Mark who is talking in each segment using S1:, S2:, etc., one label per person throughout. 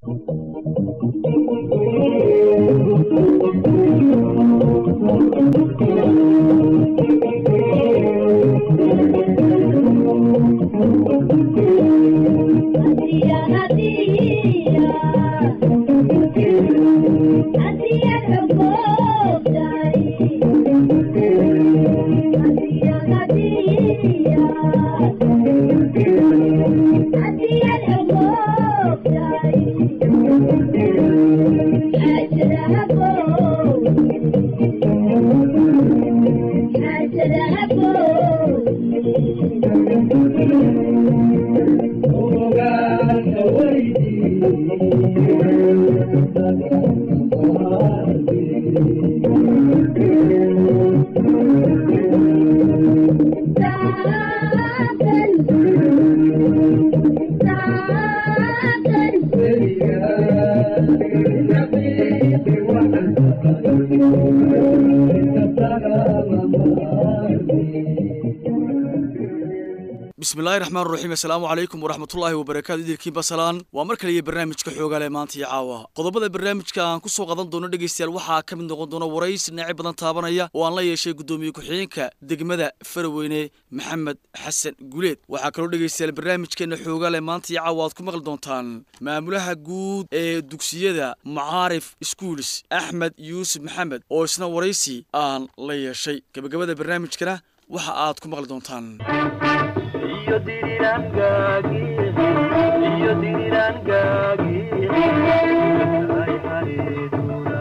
S1: bismillahi raxmaan raxiim assalaamu calaykum waraxmatullaahi wabarakaatu idilkiin basalaan waa mar kaliya barnaamijka xoogaale maanta iyo caawa qodobada barnaamijka aan ku soo qadan doono dhegaystayaal waxaa ka mid noqon doona waraysi dhinacyo badan taabanaya oo aan la yeeshay guddoomiye ku-xigeenka degmada faraweyne maxamed xasan guleed waxaa kaloo dhegaystayaal barnaamijkeena xoogaale maanta iyo caawa aad ku maqli doontaan maamulaha guud ee dugsiyada macaarif schools axmed yuusuf maxamed oo isna waraysi aan la yeeshay gabagabada barnaamijkana waxa aad ku maqli doontaan
S2: iyo dirirangaagi iyo dirirangaagi ay hareeduna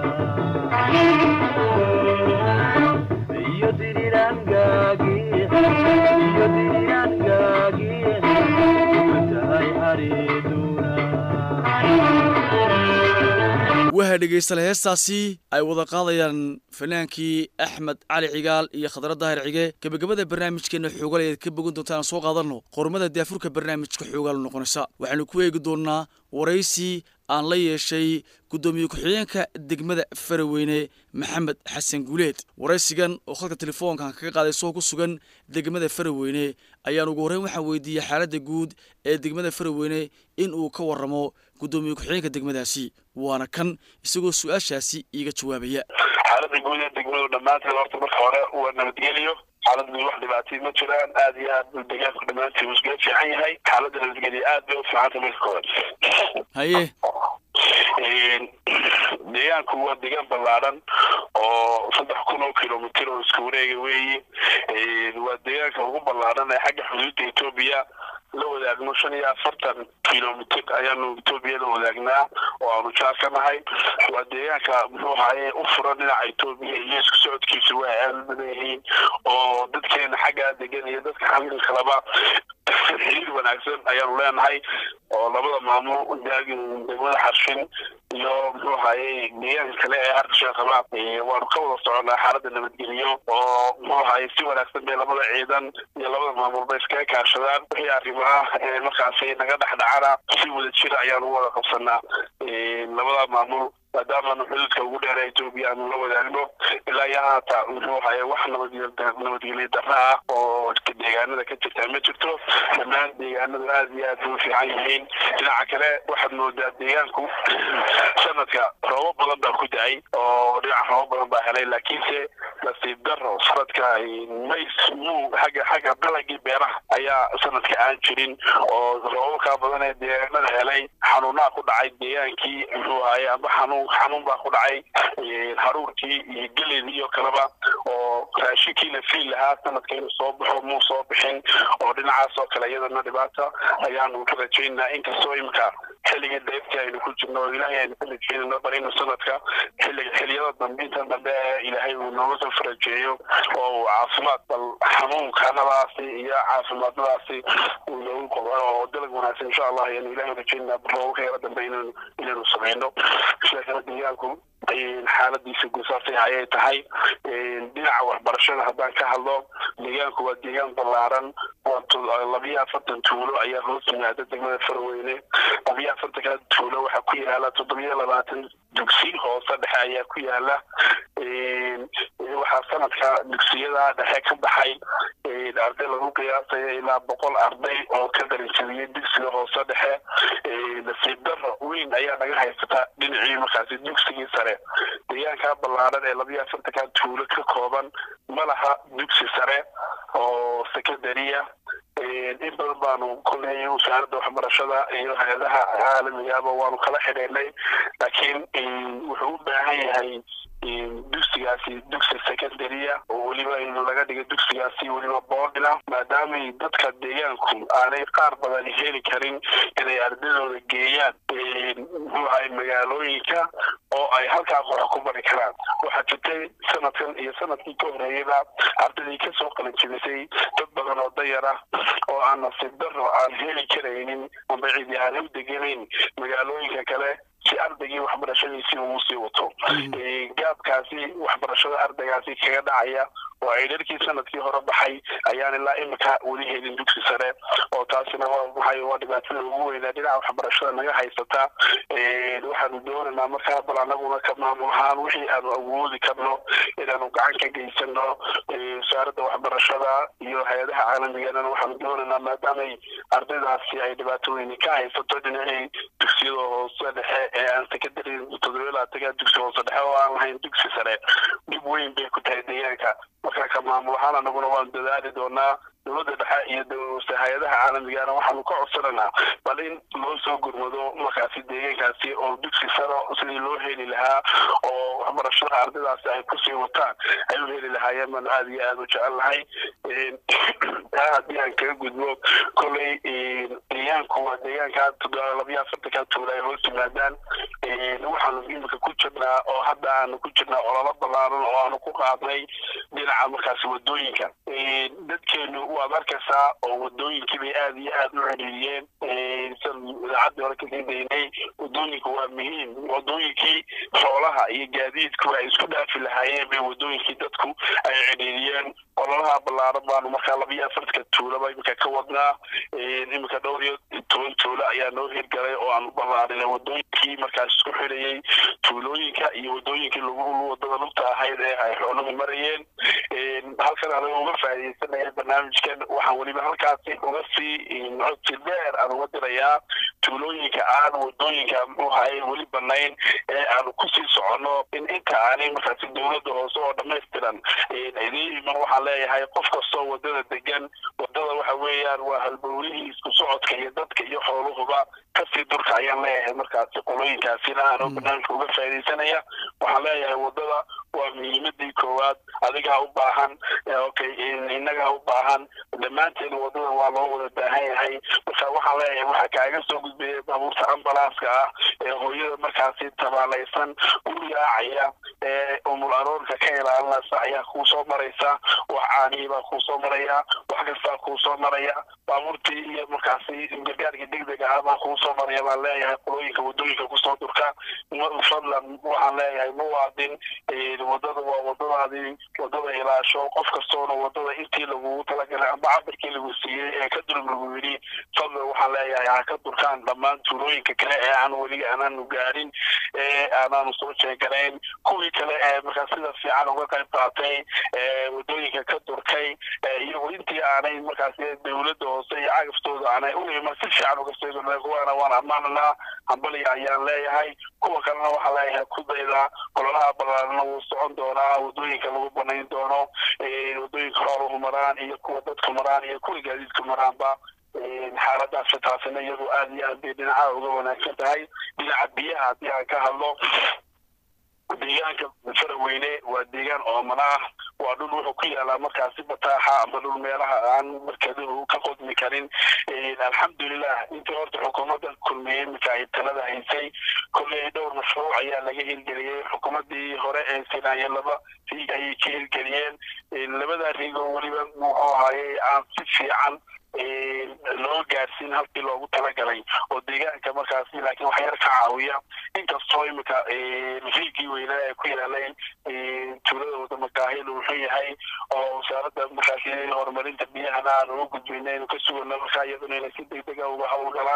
S2: iyo dirirangaagi iyo dirirangaagi ay hareeduna
S1: waxa dhegaysta heestaasi ay wada qaadayaan fanaankii axmed cali cigaal iyo khadra daahir cige gebagabada barnaamijkeena xoogaal ayaad ka bogan doontaan soo qaadanno qormada daafurka barnaamijka xoogaal noqonaysa waxaanu ku eegi doonnaa waraysi aan la yeeshay guddoomiye ku-xigeenka degmada faraweyne maxamed xasan guuleed waraysigan oo khadka telefoonkan kaga qaaday soo ku sugan degmada faraweyne ayaan ugu horreyn waxaan weydiiyey xaaladda guud ee degmada faraweyne in uu ka warramo guddoomiye ku-xigeenka degmadaasi waana kan isagoo su-aashaasi iiga jawaabaya
S3: xaaladda guud ee degmadu dhammaanteed horta marka hore waa nabadgeliyo xaalad guud wax dhibaatay ma jiraan aad iyo aad deegaanku dhammaantii wuu iskaga fiican yahay xaaladda nabadgelyo aad bay u fiicantay marka hore
S1: haye
S3: deegaanku waa deegaan ballaadhan oo saddex kun oo kilomitr oo iska wareega weeyi waa deegaanka ugu ballaadhan ee xagga xuduudda etoobiya la wadaagno shan iyo afartan kilomitr ayaanu etoobiya la wadaagnaa oo aanu jaar ka nahay waa deegaanka muxuu ahaye u furan dhinaca etoobiya iyo isku socodkiisa waa aad u badan yihiin oo dadkeena xaggaa degan iyo dadka xamil kaleba xiriir wanaagsan ayaanu leenahay oo labada maamul degmada xarshin iyo muxuu ahaye deegaanka kale ee harkasheekaba waanu ka wada soconaa xaaladda nabadgeliyo oo muxuu ahaye si wanaagsan bay labada ciidan iyo labada maamulba iskaga kaashadaan wixii arrimaha markaasi naga dhexdhacana si wada jira ayaanu wada qabsanaa labada maamul maadaamaanu xuduudka ugu dheera etoobiya aanu la wadaagno ilaa iyo haata muxuu ahaye wax nabadgelyo darra ah oo deegaanada ka jirtaa ma jirto dhammaan deegaanadu aad iyo aad u fiican yihiin dhinaca kale waxaad moodaa deegaanku sanadka roobo badan baa ku da-ay oo dhinaca roobo badan baa helay laakiinse nasiib daro sanadka mays muu xagga xagga dalagii beeraha ayaa sanadka aan jirin oo roobabkaa badan ee deegaanada helay xanuunaa ku dhacay deegaankii muxuu ahaye amba xanuun xanuun baa ku dhacay haruurkii iyo geleydii iyo kaleba oo raashinkii la fiil lahaa sanadka inuu soo baxo muu soo bixin oo dhinacaas oo kale iyadana dhibaata ayaanu ka rajaynaa inkastoo imika xilligii daybtii aynu ku jirno oo ilaahay aynu ka rajaynayno bal inuu sanadka xilliga xiliyada dambe intan dambe ee ilaahay uu nooga soo farajeeyo oo uu caafimaad bal xanuunkanadaasi iyo caafimaadnadaasi uu noogu qobo oo dalag wanaagsan insha allah ayaanu ilaahay rajaynaa roobabka yara dambe inaynu inaynu samayno sheekada deegaanku xaaladiisa gusaasay ayay tahay dhinaca waxbarashada haddaan ka hadlo deegaanku waa deegaan ballaaran labiyo afartan tuulo ayaa hoos yimaada degmada farweyne labiyo afartanka tuulo waxaa ku yaala toddobiyo labaatan dugsi hoose dhexe ayaa ku yaala waxaa sanadka dugsiyada dhexe ka baxay arday lagu qiyaasaya ilaa boqol arday oo ka darinjabiyey dugsiga hoose dhexe nasiib daro weyn ayaa naga haysata dhinacii markaasi dugsigii sare deegaankaa ballaaran ee labiyo afartanka tuulo ka kooban ma laha dugsi sare oo secondariya in badan baanu kolley wasaaradda waxbarashada iyo hay-adaha caalamigaaba waanu kala xidhiidhnay laakiin wuxuu u baahan yahay dugsigaasi dugsi secondarya oo weliba in laga dhigo dugsigaasi weliba boodila maadaamay dadka deegaanku aanay qaar badan heli karin inay ardadooda geeyaan muxuu ahay magaalooyinka oo ay halkaas wax ku bari karaan waxaa jirtay sanadkan iyo sanadkii ka horeeyaba ardaydii kasoo qalanjibisay dad badan oo dayar ah oo aan nasiib daro aan heli karaynin amba cidi aan u deganayn magaalooyinka kale si ardaygii waxbarashadiisii uu sii wato gaabkaasi waxbarashada ardaygaasi kaga dhacaya oo ay dharkii sanadkii hore baxay ayaan ilaa imika weli helin dugsi sare oo taasina waa maxay waa dhibaatada ugu weynaa dhinaca waxbarashada naga haysata waxaanu doonaynaa markaa bal anaguna ka maamul ahaan wixii aanu awoodi karno inaanu gacan ka geysano wasaaradda waxbarashada iyo hay-adaha caalamigana waxaanu doonaynaa maadaamay ardaydaasi ay dhibaato weyni ka haysato dhinacii dugsiyada hoose dhexe ee aan secondary toddoba laataga dugsi hoose dhexe oo aan lahayn dugsi sare dhib weyn bay ku tahay deegaanka marka ka maamul ahaan anaguna waanu dadaali doonaa dowladda dhexe iyo hay-adaha caalamigana waxaanu ka codsananaa bal in loo soo gurmado markaasi deegaankaasi oo dugsi saro sidii loo heli lahaa oo waxbarashada ardaydaasi ay kusii wataan ay u heli lahaayeen baanu aada iyo aada u jecel lahay taa haddii aan kaga gudbo kolley deegaanku waa deegaanka labiyo afartanka tuula ay hoos yimaadaan waxaanu imika ku jirnaa oo hadda aanu ku jirnaa ololo ballaaran oo aanu ku qaadnay dhinaca markaasi wadooyinka dadkeenu waad arkaysaa oo wadooyinkii bay aada iyo aada u xidhiiriyeen idaacaddii hore kasii daynay wadooyinku waa muhiim wadooyinkii xoolaha iyo gaadiidku ay isku dhaafi lahaayeen bay wadooyinkii dadku ay xidhiiriyeen ololaha ballaaran baanu markaa labiyo afartanka tuulaba iminka ka wadnaa iminka dhowr iyo toban tuulo ayaa noo hirgalay oo aan u ballaarinay wadooyinkii markaas isku xidhayay tuulooyinka iyo wadooyinkii lagu wadada lugta ahayd ee ay xooluhu marayeen halkan anaga uga faaidaysanaya barnaamijkan waxaan weliba halkaasi uga sii codsi dheer aan uga dirayaa tuulooyinka aan wadooyinka muxuu ahaye weli banayn ee aanu kusii soconno in inta aanay markaasi dowladda hoose oo dhammaystiran idiin iman waxaan leeyahay qof kastoo wadada degan wadada waxa weeyaan waa halbowlihii isku socodka iyo dadka iyo xooluhuba kasii durka ayaan leeyahay markaasi qolooyinkaasina aanoo barnaamijka uga faaidaysanaya waxaan leeyahay wadada waa muhiimadii koowaad adigaa u baahan okay innagaa u baahan dhammaanteen wadada waa loo wada baahan yahay marka waxaan leeyahay waxaa kaaga soo gudbeeya baabuurta ambalaaska ah ee hooyada markaasi tabaalaysan u yaacaya ee umul aroorka ka ilaalinaysa ayaa kuu soo maraysa wax caanihii baa kuu soo maraya wax kastaa kuu soo maraya baabuurtii iyo markaasi gargaarkii degdega ah baa kuu soo maraya baan leeyahay qolooyinka wadooyinka kusoo durka fadlan waxaan leeyahay muwaadin wadada waa wadadaadii wadada ilaasho qof kastoona wadada intii lagugu talagalay amba cabirkii lagu siiyey ee ka dulub lagu yidhi fadlan waxaan leeyahay ha ka durkaan dhammaan tuulooyinka kale ee aan weli aanaanu gaadhin ee aanaanu soo jeeganayn kuwii kale ee markaa sida fiican uga qayb qaatay ee wadooyinka ka durkay iyagu intii aanay markaasi dowladda hoose iyo cagaftooda aanay u iman si fiican uga seegana kuwaana waan ammaananaa hambaliya ayaan leeyahay kuwa kalena waxaa leeyahay ku dayda ololaha ballaarana wuu socon doonaa wadooyinka lagu banayn doono wadooyinka xooluhu maraan iyo kuwa dadku maraan iyo kuwa gaadiidku maraanba xaaladaasi taasina iyadu aada iyo aad bay dhinacaha uga wanaagsan tahay dhinaca biyaha haddii aan ka hadlo deegaanka faraweyne waa deegaan oomana ah waa dhul wuxuu ku yaalaa markaasi bataaxa ama dhul meelaha aan markaduhu ka qodmi karin alxamdulilah intii horta xukuumadda kulmiye iminka ay talada haysay kolley dhowr mashruuc ayaa laga hirgeliyey xukuumaddii hore ee sinaaya laba riig ayay ka hirgeliyeen labada riigoo weliba muxuu ahaayey aan si fiican loo gaarsiin halkii loogu talagalay oo deegaanka markaasi laakiin wax yar ka caawiya inkastoo imika riigii weynaa ee ku yaalay tuulada wadamakaahil uu xun yahay oo wasaaradda markaasi horumarinta biyahana aan uga gudbayna inu ka sugano markaa iyaduna inay si degdega uga howlgalaan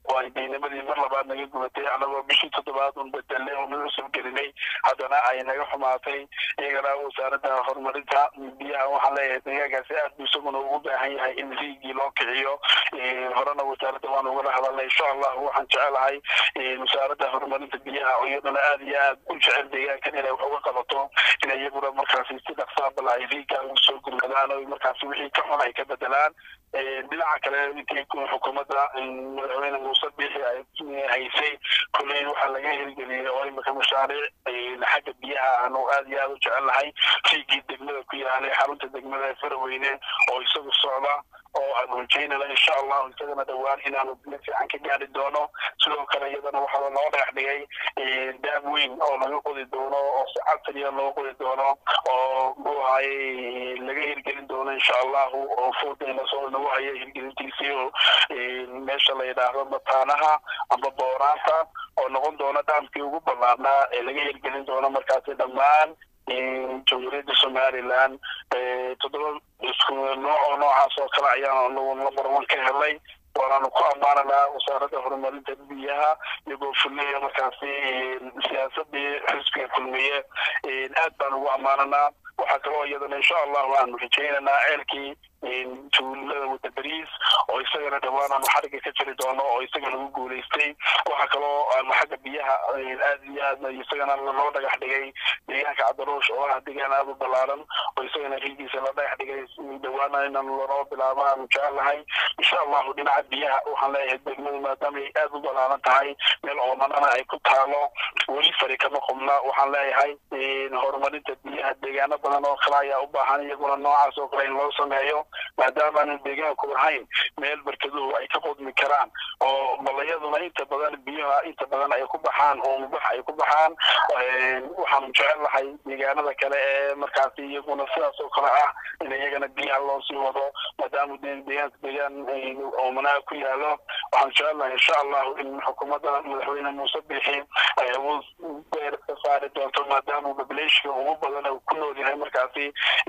S3: oo ay deynimadii mar labaad naga gubatay anagoo bishii toddobaad un bedelnay oo nagu soo gelinay haddana ay naga xumaatay iyagana wasaaradda horumarinta biyaha waxaan leeyahay deegaankaasi aad buu isaguna ugu baahan yahay in riigii loo kiciyo horena wasaaradda waan ugala hadalnay insha allah waxaan jecelahay wasaaradda horumarinta biyaha oo iyaduna aad iyo aad u jecel deegaankan inay wax uga qabato in iyaguna markaasi si dhaqsaa bal ay riiga ugu soo gurmadaan oo markaasi wixii ka xun ay ka bedelaan dhinaca kale intii xukuumadda madaxweyne muuse bixi ay haysay kulley waxaa laga hirgeliyey oo imika mashaariic xagga biyaha aanu aad iyo aad u jecelnahay riigii degmada ku yaalay xarunta degmada ee faraweyne oo isagu socda oo aan rajaynana insha allahu isagana dhowaan inaanu biyo fiican ka gaari doono sidoo kale iyadana waxaa loo dhex dhigay daab weyn oo laga qodi doono oo si casriya loo qodi doono oo muxuu ahaaye laga hirgelin doono insha allahu oo foodayna soo nagu haya hirgelintiisii oo meesha la yidhaahdo mataanaha amba booraanta oo noqon doona dhaamkii ugu ballaarnaa ee laga hirgelin doono markaasi dhammaan jamhuuriyadda somaliland toddoba isku nooc oo noocaas oo kale ayaan nagu lambar one ka helay waanaanu ku ammaananaa wasaaradda horumarinta biyaha iyagoo fulnaya markaasi siyaasadii xisbiga kulmiye aad baan ugu ammaananaa waxaa kaloo iyadana insha allahu aanu rajaynaynaa ceelkii tuulada wada beriis oo isagana dhowaan aanu xariga ka jiri doono oo isaga lagu guulaystay waxaa kaloo aanu xagga biyaha aad iyo aad isagana loo dhagax dhigay deegaanka cabdaruush oo ah deegaan aad u ballaaran oo isagana riigiisa la dhagax dhigay dhawaana inaan lanoo bilaabo aanu jecelnahay insha allahu dhinaca biyaha waxaan leeyahay degmadu maadaama ay aad u ballaaran tahay meel oomanana ay ku taalo weli fari kama qubna waxaan leeyahay horumarinta biyaha deegaano badan oo kale ayaa u baahan iyaguna noocaas oo kale in loo sameeyo maadaama aanu deegaanku lahayn meel barkaduhu ay ka qodmi karaan oo balayaduna inta badan biyaha inta badan ay ku baxaan oo mubax ay ku baxaan waxaanu jecel lahay deegaanada kale ee markaasi iyaguna sidaas oo kale ah in iyagana biyaha loo sii wado maadaama deegaanka deegaan oomanaha ku yaalo waxaan jecel lahay insha allahu in xukuumadda madaxweyne muuse bixi ay awood beer ka saari doonto maadaama populationka ugu badan uu ku nool yahay markaasi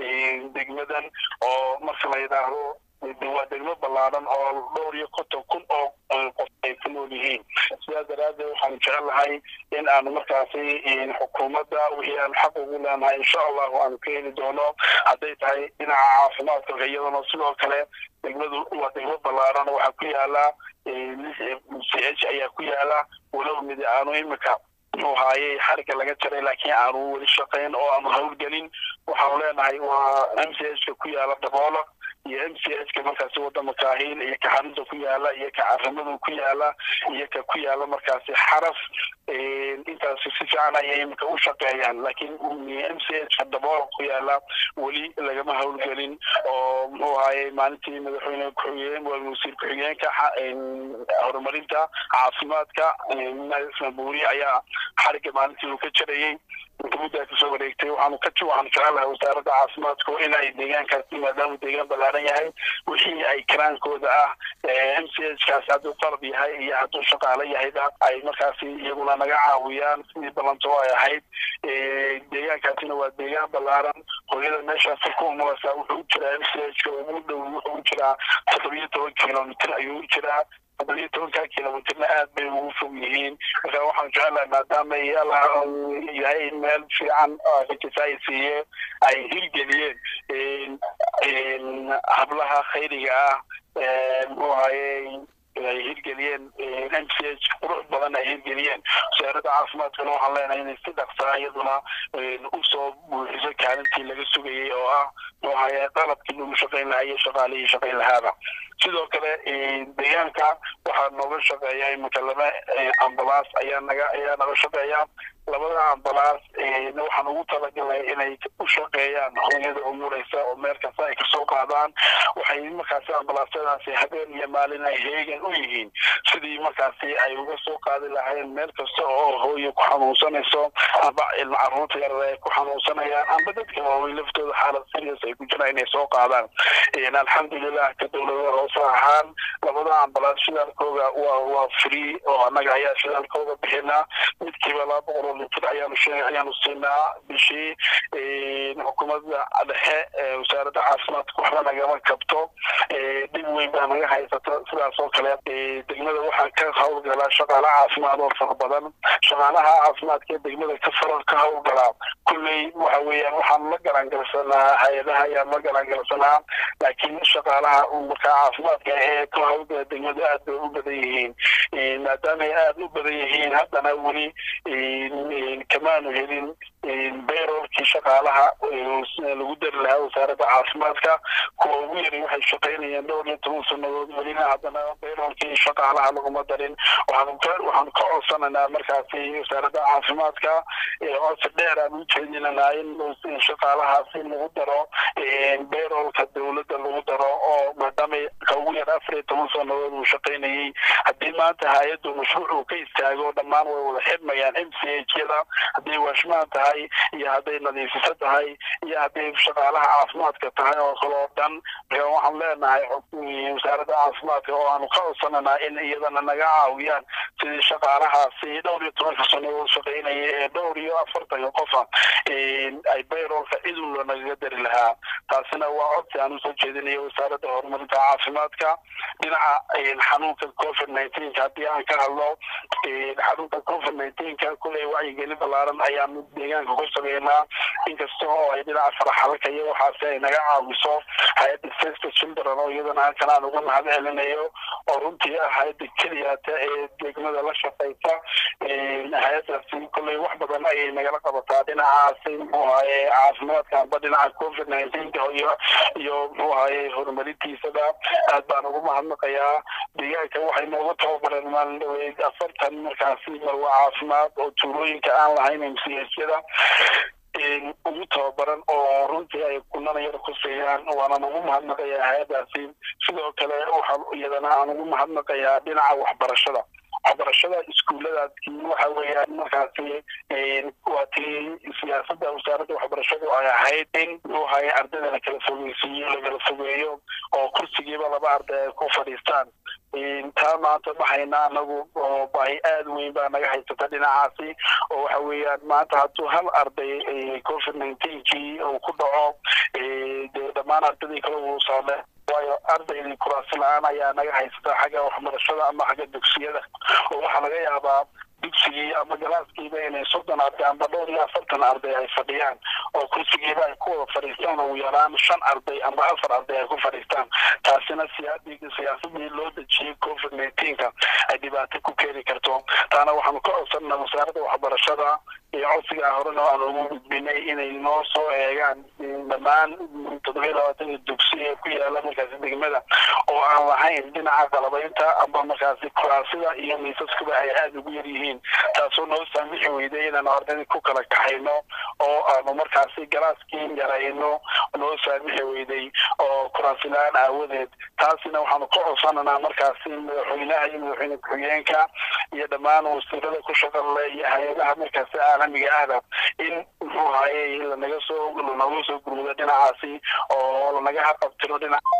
S3: degmadan oo marka la yidhaahdo waa degmo ballaaran oo dhowr iyo konton kun oo qof ay ku nool yihiin sidaas daraaddeed waxaanu jecel lahay in aanu markaasi xukuumadda wixii aanu xaq ugu leenahay insha allahu aanu ka heli doono hadday tahay dhinaca caafimaadka iyadana sidoo kale degmadu waa degmo ballaaran waxaa ku yaala c h ayaa ku yaala walow mid aanu imika muxuu haayey xariga laga jaray laakiin aanu weli shaqayn oo aanu hawlgelin waxaanu leenahay waa m c h ka ku yaala daboola iyo m c h ka markaasi wadama kaahiil iyo ka xarunta ku yaala iyo ka carimadu ku yaala iyo ka ku yaala markaasi xaraf intaasi si fiican ayay imika u shaqeeyaan laakiin m c h ka daboola ku yaala weli lagama hawlgelin oo muxuu ahaye maalintii madaxweyne ku-xigeen wasiir ku-xigeenka horumarinta caafimaadka buuri ayaa xariga maalintii uu ka jarayey muddaa kasoo wareegtay waxaanu ka waxaanu jecelahay wasaaradda caafimaadku in ay deegaankaasi maadaama deegaan ballaaran yahay wixii ay karaankooda ah m c h kaasi hadduu qalab yahay iyo hadduu shaqaalo yahayba ay markaasi iyaguna naga caawiyaan sidii ballanto ay ahayd deegaankaasina waa deegaan ballaaran hooyada meeshaasi ku umulasa wuxuu u jiraa m c h ka ugu dhow wuxuu u jiraa toddobiyo toban kilomitr ayuu u jiraa toddobiyo tobanka kilomitrna aad bay ugu fog yihiin marka waxaan jecelahay maadaama yahay meel fiican ay siiye ay hirgeliyeen hablaha khayriga ah muxuu ahaye ay hirgeliyeen m c h qurux badan ay hirgeliyeen wasaaradda caafimaadkana waxaan leenahay inay si dhaqsaa iyaduna usoo buuxiso kaalintii laga sugayay oo ah muxuu ahaye qalabkii lagu shaqayn lahaa iyo shaqaalihii shaqayn lahaaba sidoo kale deegaanka waxaa nooga shaqeeya iminka laba ambalaas ayaa naga ayaa naga shaqeeya labada ambalaas waxaan ugu talagalnay inay u shaqeeyaan hooyada umureysa oo meel kasta ay kasoo qaadaan waxay markaasi ambalaasyadaasi habeen iyo maalin ay heegan u yihiin sidii markaasi ay uga soo qaadi lahayn meel kasta oo hooye ku xanuunsanayso amba ilma caruurta yarar ay ku xanuunsanayaan amba dadka waaweyn laftooda xaalad serious ay ku jiraan inay soo qaadaan alxamdulilah ka dowlada hoose ahaan labada ambalaas shidaalkooga waa waa free oo annaga ayaa shidaalkooga bixinaa midkiiba laba boqol oo litir ayaanu sheeg ayaanu siinaa bishii xukuumadda dhexe wasaaradda caafimaadka waxba nagama kabto dhib weyn baa naga haysata sidaas oo kale degmada waxaa ka hawlgalaa shaqaala caafimaad oo fara badan shaqaalaha caafimaadka ee degmada ka fara ka hawlgalaa kulley waxa weeyaan waxaan la garangalsanaa hay-adaha ayaan la garangalsanaa laakiin shaqaalaha markaa caafimaadka ee ka hawlgala degmada aad bay u badan yihiin maadaamay aada u badan yihiin haddana weli kamaanu helin bayrolkii shaqaalaha lagu dari lahaa wasaaradda caafimaadka kuwa ugu yari waxay shaqaynayaan dhowr iyo toban sanadood welina haddana bayrolkii shaqaalaha laguma darin waxaanu ka waxaanu ka codsanaynaa markaasi wasaaradda caafimaadka codsi dheer aan u jeedinanaa in shaqaalahaasi lagu daro bayrolka dowladda lagu daro oo maadaama ka ugu yar afar iyo toban sanadood uu shaqaynayay haddii maanta hay-addu mashruuc uu ka istaago dhammaan way wada xidmayaan m c h yada hadday waashmaan tahay iyo hadday nadiifiso tahay iyo hadday shaqaalaha caafimaadka tahay oo kale oo dhan marka waxaan leenahay wasaaradda caafimaadka oo aanu ka codsananaa in iyadana naga caawiyaan sidii shaqaalahaasi dhowr iyo tobanka sanadood shaqaynaya ee dhowr iyo afartanka qofa ay bayrolka cidun nagaga dari lahaa taasina waa codsi aan usoo jeedinayo wasaaradda horumarinta caafimaadka dhinaca xanuunka covid nineteenka haddii aan ka hadlo xanuunka covid nineteenka kuley wacyigelin ballaaran ayaanu deegaanka ku sameynaa inkasta oo ay dhinaca faraxalka iyo waxaasi ay naga caawiso hay-adda safety children oo iyadana halkan aan uga mahad celinayo oo runtii ah hay-adda keliyata ee degmada la shaqaysa hay-addaasi kuley wax badan ayay nagala qabataa dhinacaasi muxuu ahaye caafimaadka amba dhinaca covid nineteenka iyo iyo muxuu ahaye horumarintiisaba aad baan ugu mahadnaqayaa deegaanka waxay nooga tababareen maalin dhaweyd afartan markaasi marwa caafimaad oo tuulooyinka aan lahayn mchyada ugu tababaran oo runtii ay kunana yar kuseeyaan waana ugu mahadnaqayaa hay-adaasi sidoo kale waxaa iyadana aan ugu mahadnaqayaa dhinaca waxbarashada waxbarashada iskuulladaadkii waxa weeyaan markaasi waa tii siyaasadda wasaaradda waxbarashadu ay ahayd in muxuu haye ardayda la kala fogeysiiyo lagala fogeeyo oo kursigiiba laba arday ay ku fadhiistaan taa maanta ma hayna anagu oo baahi aada weyn baa naga haysata dhinacaasi oo waxa weeyaan maanta hadduu hal arday covid nineteenkii uu ku dhaco dee dhammaan ardaydii kale uu saame waayo ardaydii kuraasi la-aan ayaa naga haysata xagga waxbarashada ama xagga dugsiyada oo waxaa laga yaabaa dugsigii ama galaaskiiba inay soddon arday amba dhowr iyo afartan arday ay fadhiyaan oo kursigiiba ay ku wada fadhiistaan ugu yaraan shan arday amba afar arday ay ku fadhiistaan taasina siyaadii siyaasadii loo dejiyey covid nineteenka ay dhibaato ku keeni karto taana waxaanu ka codsanaa wasaaradda waxbarashada iyo codsigaa horena aan ugu gudbinay inay noo soo eegaan dhammaan toddobiyo labaatanka dugsi ee ku yaala markaasi degmada oo aan lahayn dhinaca qalabaynta amba markaasi kuraasida iyo miisaskuba ay aada ugu yar yihiin taasoo noo saamixi weyday inaanu ardayda ku kala kaxayno oo aanu markaasi galaaskii yarayno noo saamixi weyday oo kuraasilaan aawadeed taasina waxaanu ka codsananaa markaasi madaxweynaha iyo madaxweyne ku-xigeenka iyo dhammaan wasiirada ku shaqale iyo hay-adaha markaasi caalamiga ahda in muxuu haye lanaga soo lanaga soo gurmudo dhinacaasi oo lanaga haqabtiro dhinaca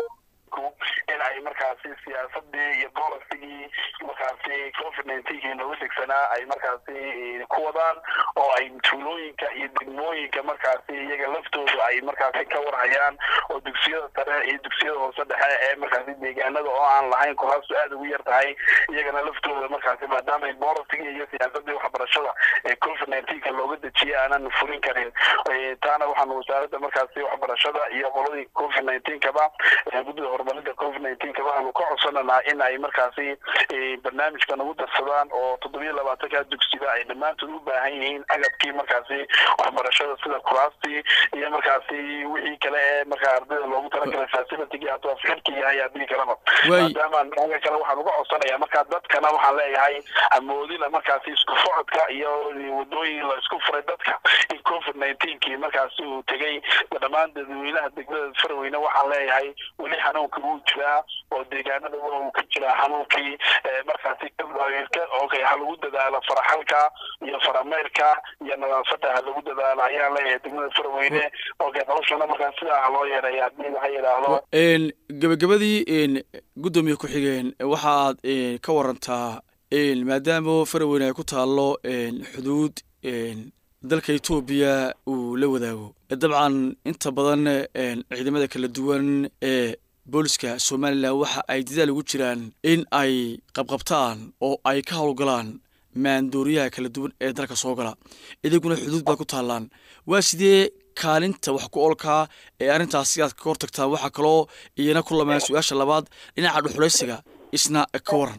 S3: in ay markaasi siyaasadii iyo bolisigii markaasi covid nineteenkii nooga degsanaa ay markaasi ku wadaan oo ay tuulooyinka iyo degmooyinka markaasi iyaga laftooda ay markaasi ka warhayaan oo dugsiyada sare iyo dugsiyada hoose dhexe ee markaasi deegaanada oo aan lahayn kuraastu aada ugu yar tahay iyagana laftooda markaasi maadaama bolisigii iyo siyaasadii waxbarashada ee covid nineteenka looga dejiyay aanan fulin karin taana waxaanu wasaaradda markaasi waxbarashada iyo qoladii covid nineteenkaba guddida horumarinta covid nineteenka waxaanu ka codsananaa in ay markaasi barnaamijkan ugu darsadaan oo toddobiyo labaatanka dugsiba ay dhammaantood u baahan yihiin agabkii markaasi waxbarashada sida kuraastii iyo markaasi wixii kale ee markaa ardayda loogu talagalay facilitigii hadduu afxirki yahay haddii kaleba maadaama aga kale waxaan uga codsanayaa markaa dadkana waxaan leeyahay hamoodina markaasi isku socodka iyo wadooyin la isku furay dadka in covid nineteenkii markaasi uu tegey dhammaan dadweynaha degmada farweyne waxaan leeyahay weli xanuunka wuu jiraa oo deegaanada uu ka jiraa xanuunkii markaasi okay ha lagu dadaalo faraxalka iyo farameyrka iyo nadaafada ha lagu dadaalo ayaan leeyahay degmada farweyne okay noloshana markaa sidaa ha loo yeereeya haddii laha yidhaahdo
S1: gabagabadii guddoomiye ku-xigeen waxaad ka warantaa maadaama farweyne ay ku taallo xuduud dalka etoobiya uu la wadaago dabcan inta badan ciidamada kala duwan ee booliska somalilan waxa ay dadaal ugu jiraan in ay qabqabtaan oo ay ka howlgalaan maandooriyaha kala duwan ee dalka soo gala idiguna xuduud baad ku taallaan waa sidee kaalinta wax ku olkaa ee arrintaasi aad ka hortagtaan waxaa kaloo iyana ku lamaan su-aasha labaad dhinaca dhuxulaysiga isna ka waran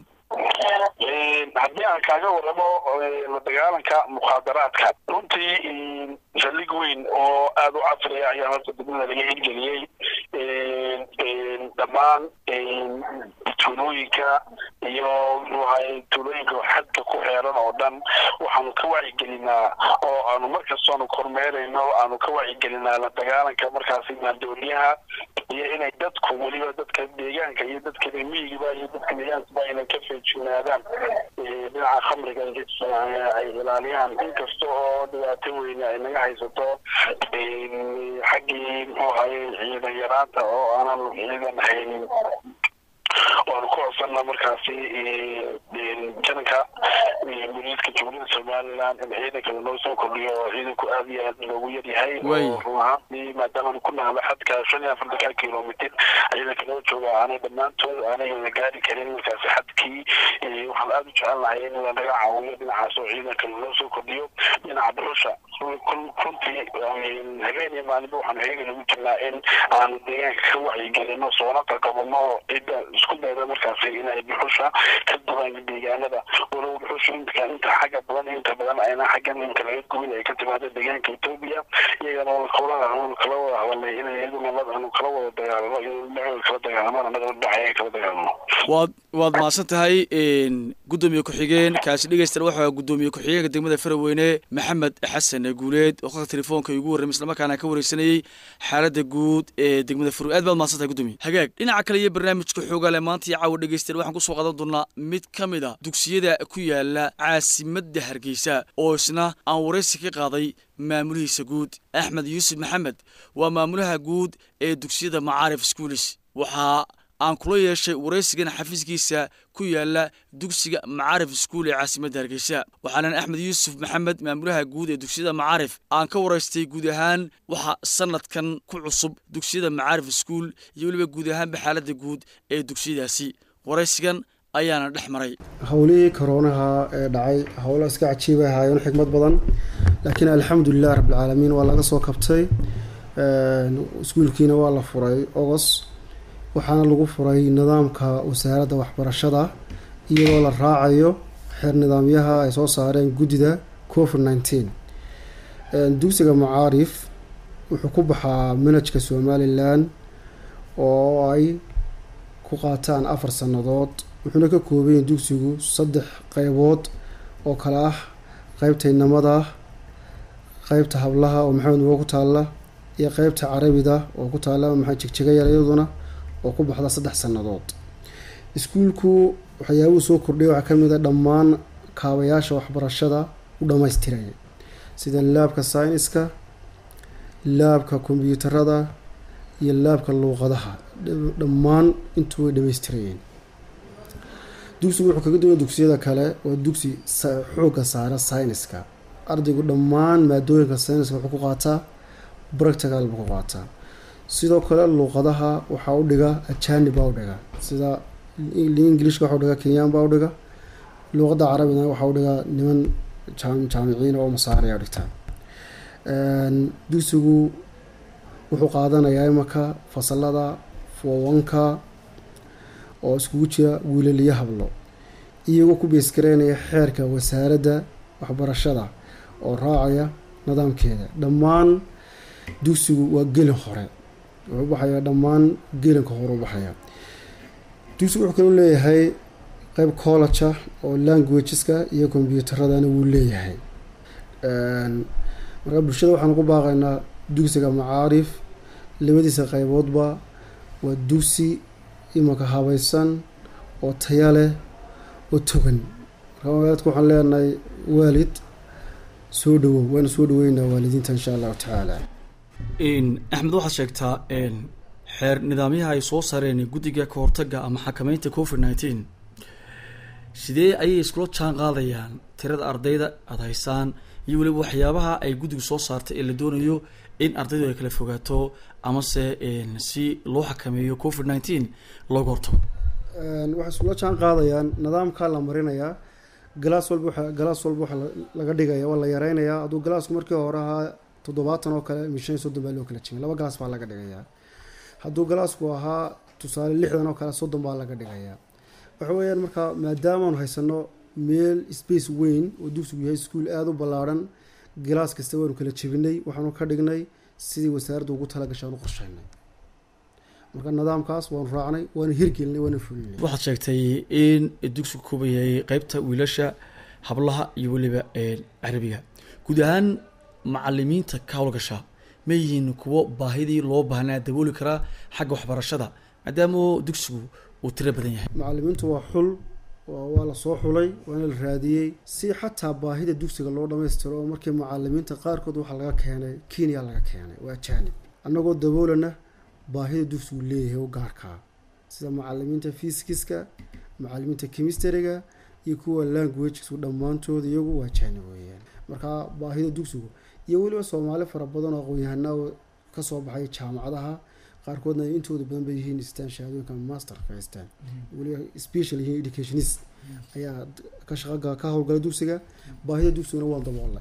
S3: haddii aan kaaga waramo la dagaalanka mukhaadaraadka runtii saldhig weyn oo aada u casriya ayaa horta degmada laga hirgeliyey dhammaan tuulooyinka iyo muxuahay tuulooyinka xadka ku xeeran oo dhan waxaanu ka wacyigelinaa oo aanu markastoonu kormeerayno aanu ka wacyigelinaa la dagaalanka markaasi maandooriyaha iyo inay dadku weliba dadka deegaanka iyo dadka miyigiba iyo dadka deegaankaba inay ka feejignaadaan dhinaca khamriga ay ilaaliyaan inkasta oo dhibaato weyne ay naga haysato xaggii muxuu ahaye ciidan yaraanta oo aanan ciidan haynin waanu ku codsanna markaasi jananka booliiska jumhuuriyadda somaliland in ciidankada loo soo kordhiyo oo ciidanku aada iyo aad loogu yaryahay oo run ahaantii maadaamanu ku nahlo xadka shan iyo afartanka kilomitr ciidanka loo jooga aanay dhammaantood aanay wada gaari karin markaasi xadkii waxaan aada u jecel lahay in lanaga caawiyo dhinacaas oo ciidanka loo soo kordhiyo dhinaca dhuxusha runtii habeen iyo maalinba waxaanu heegan ugu jirnaa in aanu deegaanka ka wacyigelino soona qaqabano cidda isku dayda markaasi inay dhuxusha ka duban deegaanada walow dhuxusha inta inta xagga badan inta badan ayna xaggan inta laga gubin ay ka timaado deegaanka etoobiya iyagana kala kala wada hadalnay in iyaduna aanu kala wada dagaalano iyadoo kala dagaalamo annaga dhacaya kala dagaalano
S1: waad waad mahadsan tahay guddoomiye ku-xigeen kaasi dhegeysta waxaa guddoomiye ku-xigeenka degmada faraweyne maxamed xasan guuleed oo qadka telefoonka igu warramay islamarkaana ka wareysanayey xaaladda guud ee degmada farowe aad baad mahadsan tahay guddoomiye hagaag dhinaca kale iyo barnaamijka xoogaale maanta iyo caawa dhegeystayaal waxaan kusoo qaadan doonaa mid ka mid a dugsiyada ku yaala caasimadda hargeysa oo isna aan waraysi ka qaaday maamulihiisa guud axmed yuusuf maxamed waa maamulaha guud ee dugsiyada macaarif schoolis waxaa aan kula yeeshay waraysigan xafiiskiisa ku yaala dugsiga macaarif iskuul ee caasimadda hargeysa waxaanan axmed yuusuf maxamed maamulaha guud ee dugsiyada macaarif aan ka waraystay guud ahaan waxa sanadkan ku cusub dugsiyada macaarif iskuul iyo weliba guud ahaanba xaaladda guud ee dugsiyadaasi waraysigan ayaana dhex maray
S4: howlihii koroonaha ee dhacay howlo iska cajiibay ahaayeen xikmad badan laakiin alxamdulilah rabbilcaalamiin waa laga soo kabtay iskuulkiina waa la furay ogos waxaana lagu furay nidaamka wasaaradda waxbarashada iyadoo la raacayo xeer nidaamyaha ay soo saareen guddida covid nineteen dugsiga macaarif wuxuu ku baxaa manajka somalilan oo ay ku qaataan afar sannadood wuxuuna ka koobayahy dugsigu saddex qeybood oo kale ah qeybta inamada qeybta hablaha oo maxamed mugo ku taalla iyo qeybta carabida oo ku taalla maxaa jegjaga yar iyaduna oo ku baxda saddex sannadood iskuulku waxyaabuhu soo kordhaya waxaa kamid a dhammaan kaabayaasha waxbarashada u dhammaystiraya sida laabka sayniska laabka kombyuutarada iyo laabka luuqadaha dhammaan intuu way dhamaystirayeen dugsigu wuxuu kaga duwanya dugsiyada kale waa dugsi xoogga saara sayniska ardaygu dhammaan maadooyinka sayniska wuxuu ku qaataa practical buu ku qaataa sidoo kale luuqadaha waxaa u dhiga ajani baa u dhiga sida ingilishka waxa u dhiga kenyaan baa u dhiga luuqadda carabina waxaa u dhiga niman jaamiciin oo masaariya dhigtaan dugsigu wuxuu qaadanayaa imaka fasalada fowanka oo iskugu jira wiilaliyo hablo iyagoo ku beesgareynaya xeerka wasaaradda waxbarashada oo raacaya nidaamkeeda dhammaan dugsigu waa gelin hore wuxuu baxaya dhammaan gelinka hore u baxaya dugsigu wuxuu kaloo leeyahay qeyb college oo languageska iyo kombyuutaradana wuu leeyahay markaa bulshada waxaan ku baaqaynaa dugsiga macaarif labadiisa qeyboodba waa dugsi imanka habaysan oo taya leh oo togan markaa magaaladka waxaan leenahay waalid soo dhawow waana soo dhaweynaa waalidiinta insha allahu tacaala
S1: axmed waxaad sheegtaa xeer nidaamyaha ay soo saareen guddiga kahortaga ama xakameynta covid nineteen sidee ayay iskula jaan qaadayaan tirada ardayda aada haysaan iyo weliba waxyaabaha ay guddigu soo saartay ee la doonayo in ardaydu ay kala fogaato amase si loo xakameeyo covid nineteen looga hortago
S4: waxay iskula jaan qaadayaan nidaamkaa la marinayaa galaas walba waxa galaas walba waxaa laga dhigaya waa la yareynayaa hadduu galaasku markii hore ahaa toddobaatan oo kale mishan iyo soddon baa loo kala jimay laba galaas baa laga dhigayaa hadduu galaasku ahaa tusaale lixdan oo kale soddon baa laga dhigayaa waxa weeyaan markaa maadaamaanu haysano meel space weyn oo dugsigu yahay iskuol aada u ballaarhan galaas kasta waanu kala jebinay waxaanu ka dhignay sidii wasaaradda ugu talagashay aan u qorsheynay marka nidaamkaas waanu raacnay waana hirgelinay waana fulinay
S1: waxaad sheegtay in dugsigu kubayay qeybta wiilasha hablaha iyo weliba carabiga guud ahaan macalimiinta ka howlgasha ma yihiin kuwo baahidii loo baahnaa dabooli karaa xagga waxbarashada maadaama dugsigu uu tiro badan yahay
S4: macalimiintu waa xul waa lasoo xulay waana la raadiyey si xataa baahida dugsiga loo dhamaystiro oo markii macalimiinta qaarkood waxaa laga keenay kenya laga keenay waa ajaanib annagoo daboolana baahida dugsigu leeyahay oo gaarkaa sida macalimiinta fiskiska macalimiinta chemistryga iyo kuwa languagesku dhammaantood iyagu waa ajaanib weeyaan marka baahida dugsigu iyo weliba soomaali fara badan oo aqoon-yahanaa kasoo baxay jaamacadaha qaarkoodna ay intooda badan ba yihiin istaan shahaadooyinka masterka haystaan weliba special yihiin educationist ayaa ka shaqa ka howlgala dugsiga baahida dugsiguna waan daboolay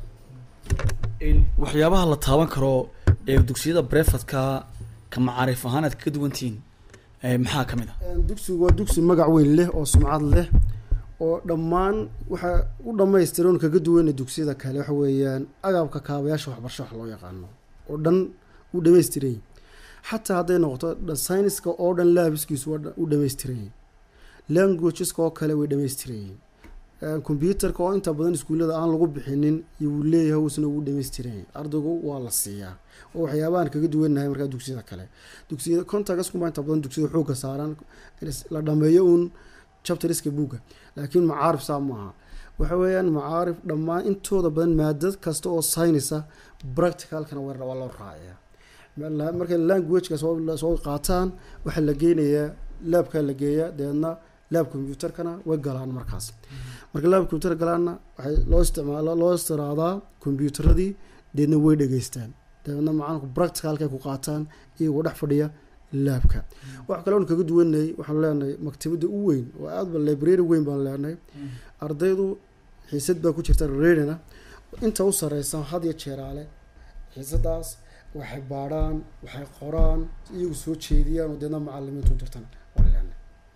S1: waxyaabaha la taaban karo ee dugsiyada brefadka ka macaarif ahaan aad ka duwantihiin maxaa ka mid ah
S4: dugsigu waa dugsi magac weyn leh oo sumcad leh oo dhammaan waxaa u dhamaystiran kaga duwana dugsiyada kale waxa weeyaan agabka kaabayaasha waxbarasho wax loo yaqaano oo dhan u dhamaystiray xataa hadday noqoto syniska oo dhan laabiskiisu waa u dhamaystirayay languageska oo kale way dhamaystirayeen combyuterka oo inta badan iskuullada aan lagu bixinin iyo wuu leeyahay uusna ugu dhamaystirayay ardaygu waa la siiyaa oo waxyaabahan kaga duwanahay markaa dugsiyada kale dugsiyada contactskuba inta badan dugsiyada xoogga saaran la dhameeyo uun chapteriska buugga laakiin macaarif saa maaha waxa weeyaan macaarif dhammaan intooda badan maadad kasta oo synisa practicalkana waa loo raaciyaa markay languageka soo qaataan waxaa la geynayaa laabkaa la geeyaa dabeedna laab combyuterkana way galaan markaas marka laab combyuter galaanna waxay loo isticmaala loo istiraadaa combyuteradii deedna way dhegeystaan dabeedna macaanku practicalkay ku qaataan iyagoo dhex fadhiya laabka wax kale oon kaga duwanay waxaanu leenahay maktabada u weyn oo aadba library weyn baan leenahay ardaydu xiisad baa ku jirta rerina inta u sareysa had iyo jeeraale xiisadaas waxay baadhaan waxay qoraan iyagu soo jeediyaan oo deedna macalimiintu dirtan waa leenahay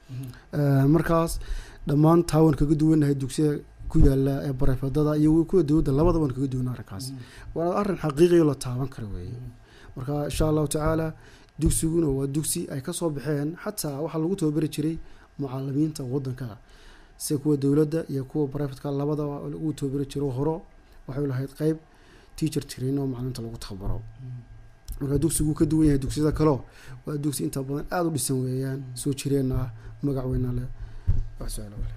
S4: markaas dhammaan taa waan kaga duwanahay dugsiyada ku yaala ee barefadada iyo kuwa dowladda labada waan kaga duwana arrinkaas waana arrin xaqiiqiyo la taaban kara weeye marka insha allahu tacaala dugsiguna waa dugsi ay kasoo baxeen xataa waxaa lagu tababari jiray mucalimiinta wadanka sida kuwa dowladda iyo kuwa brivatka labadaba lagu tababari jiro horo waxay lahayd qeyb teacher train oo macaliminta lagu tababaro marka dugsigu ka duwan yahay dugsiyada kaleo waa dugsi inta badan aada u dhisan weeyaan soo jireenna ah magac weyna leh wax su-aal leh